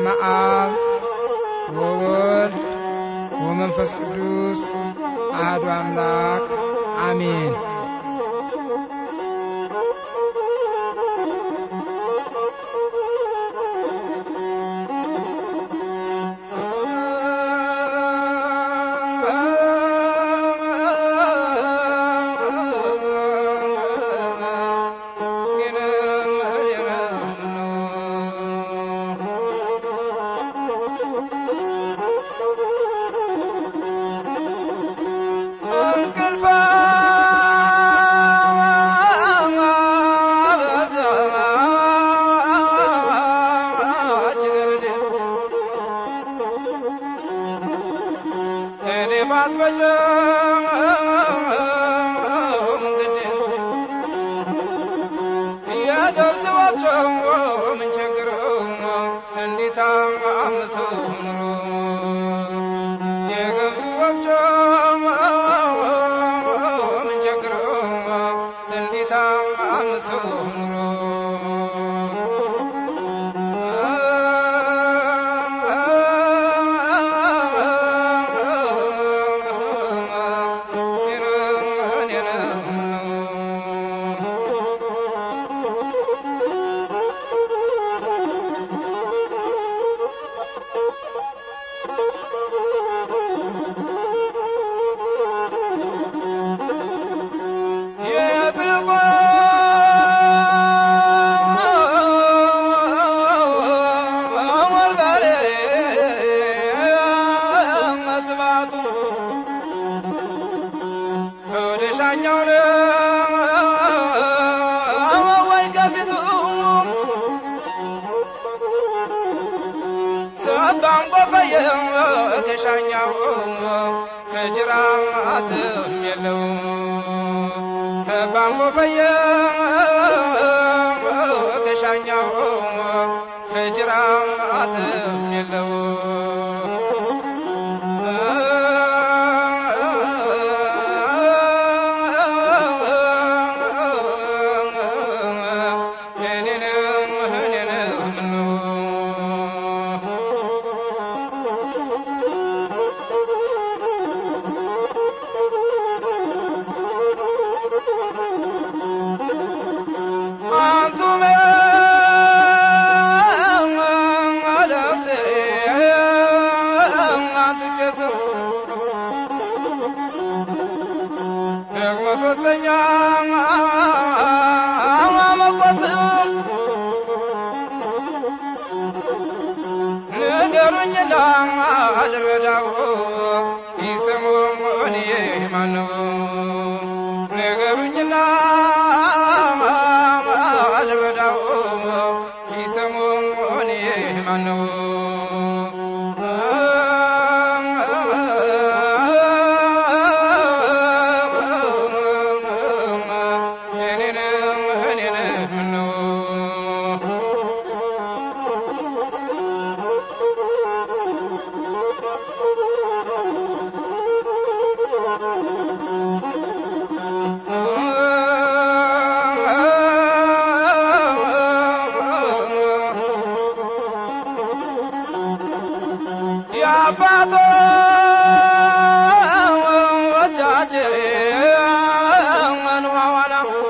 በስመ አብ ወወልድ ወመንፈስ ቅዱስ አሐዱ አምላክ አሜን። ከሻኛው ከጅራትም የለው ሰባም ጎፈየ ከሻኛው ከጅራትም የለው ደግሞ ሶስተኛ መቆት ንገሩኝ ላልረዳው ይስሙ እኔ ማነው ንገሩኝ ላልረዳው ይስሙ እኔ ማነው የአባቶቻችን ዋዋላ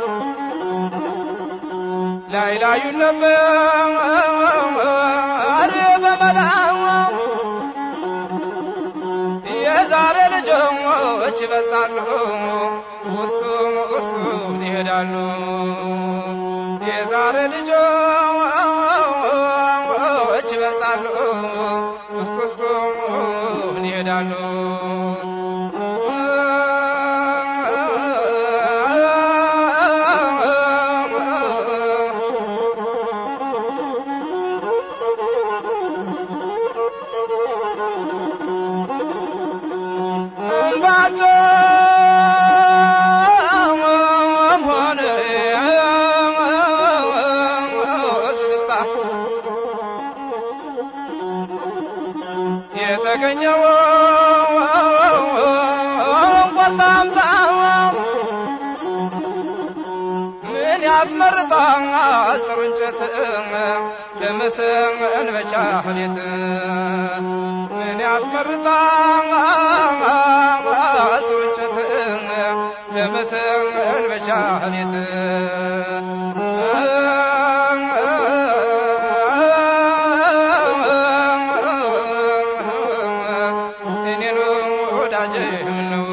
ላይ ላዩን ነበር በመላው የዛሬ ልጆች ይበልጣሉ ውስጡ ውስጡን ይሄዳሉ የዛሬ ልጆች ይበልጣሉ ውስጥ ውስጡን ይሄዳሉ የተገኘው ቆርጣምጣ ምን ያስመርጣል ጥሩ እንጨት ለመሰንበቻ ቤት ምን ያስመርጣል ጥሩ እንጨት ለመሰንበቻ ቤት እኔኑ ወዳጄ ነው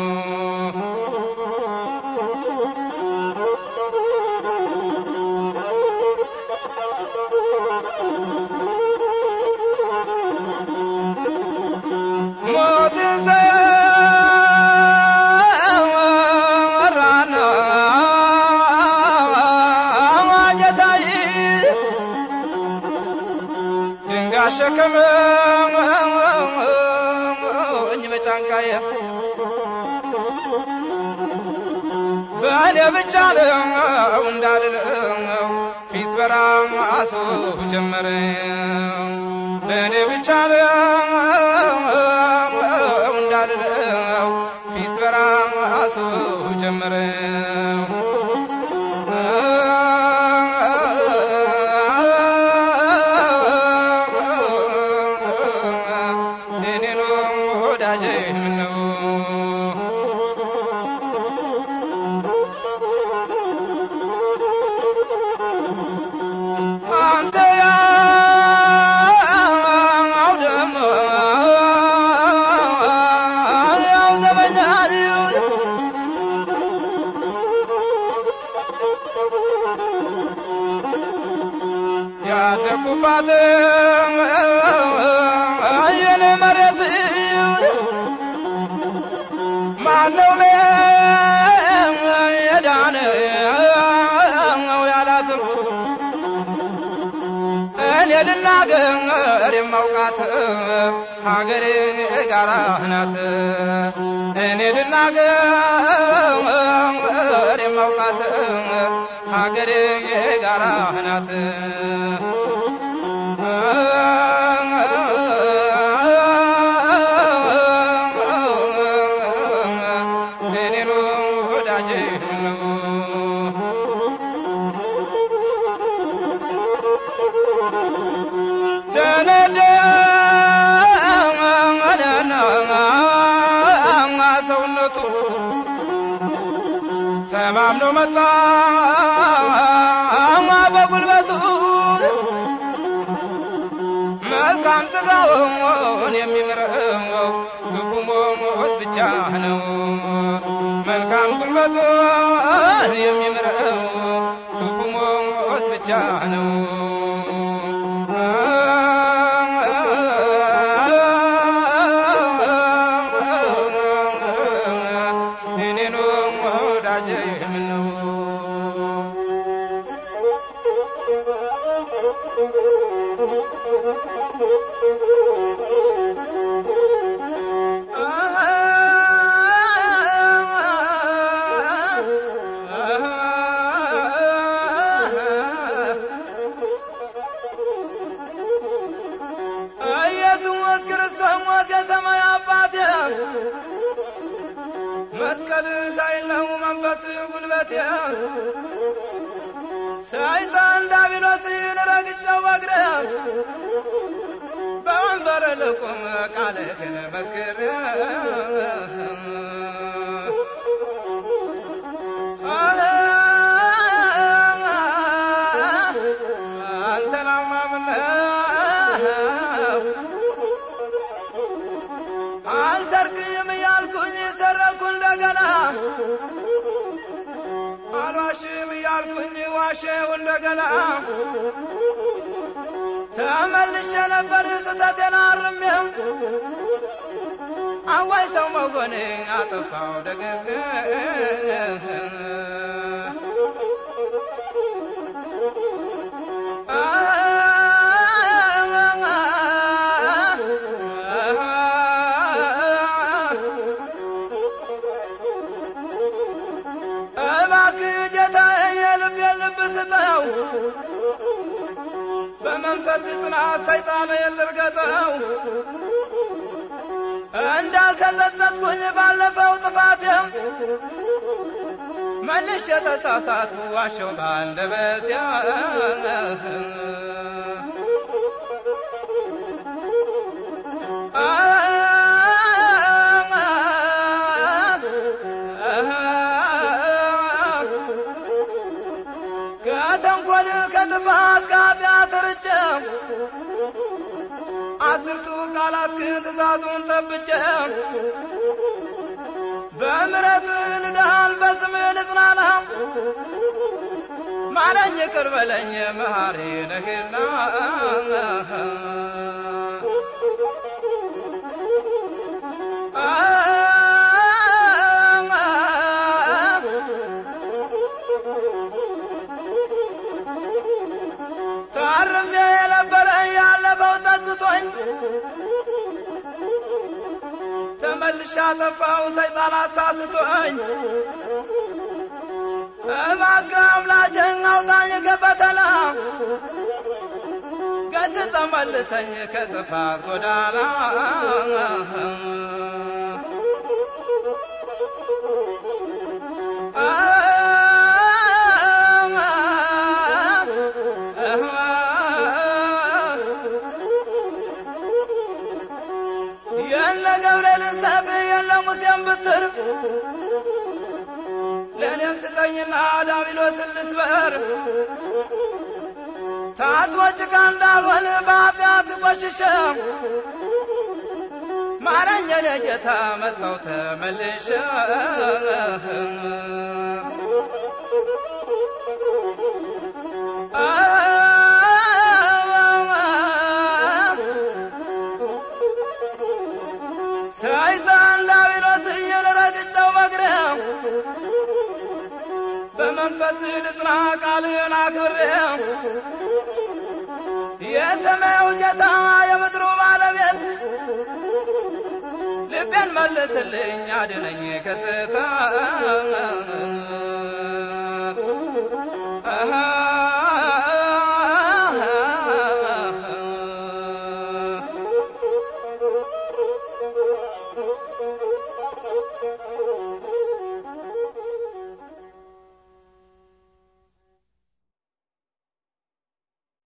ሞትን ሰራና ጌታዬ ድንጋይ ሸከመኝ በጫንቃዬ በእኔ ብቻ ነው እንዳልለው ፊት በራሱ ጀመረ በእኔ ብቻ ነው እንዳልለው ፊት በራሱ ጀመረ እኔኑ ወዳጄ ምነው አንተ ያው ደግሞ ያው ዘመኛል ያደኩባት የኔ መሬት ማነው የዳነ ያላት እኔ ልናገር የማውቃት ሀገሬ ጋራ ናት እኔ ልናገር የማውቃት ሀገሬ ጋራ ናት እኔኑ ወዳጄ ነው ደነደና ሰውነቱ ተማምኖ መጣ በጉልበቱ መልካም ስጋውን የሚምረው ክፉ ሞት ብቻ ነው መልካም ጉልበቱን የሚምረው ክፉ ሞት ብቻ ነው እኔኑ ወዳጄ ምነው ኢየሱስ ክርስቶስ ሞት የሰማይ አባቴ መስቀል ሳይለው መንፈስ ጉልበቴ ሰይጣን ዳቢሎስን ረግጬው በእግሬ በወንበር ልቁም ቃልህን መስክሬ አንተን አማምነው አልሰርቅም እያልኩኝ ሰረኩ እንደገና አልዋሽም እያልኩኝ ዋሸው እንደገና ተመልሼ ነበር ስህተቴን አርሜው አዋይ ሰው መሆኔ አጠፋው ደግሜ እባክህ ጌታዬ የልቤን ልብ ስጠው በመንፈስ ጽናት ሰይጣን የልርገጠው እንዳልተጸጸትኩኝ ባለፈው ጥፋቴም መልሼ ተሳሳትኩ ዋሸው ባንደበቴ ከተንኮል ከጥፋት ከኃጢአት ርቄ አስርቱ ቃላትህን ትእዛዙን ጠብቄ በምሕረት ልዳን በስምህ ልጽናና ማረኝ ይቅር በለኝ መሐሪ ነህና ታርሜ የነበረ ያለፈው ጠጥቶኝ ተመልሻ ጠፋው ሰይጣን አሳስቶኝ እባክህ አምላኬን አውጣኝ ከፈተና ገስጸ መልሰኝ ከጥፋት ጎዳና የለ ገብርኤልን ሰፍ የለ ሙሴን ብትር ለእኔም ስጠኝና ዳቢሎስን ልስበር ታጥቦ ጭቃ እንዳልሆን በኃጢአት ቆሽሸ ማረኝ የኔ ጌታ መጣው ተመልሼ ሰይጣን ዳቢሎስ እየረግጨው በግሬ በመንፈስ ልጽና ቃልን አክብሬ የሰማዩ ጌታ የምድሩ ባለቤት ልቤን መልስልኝ አድነኝ ከስህተት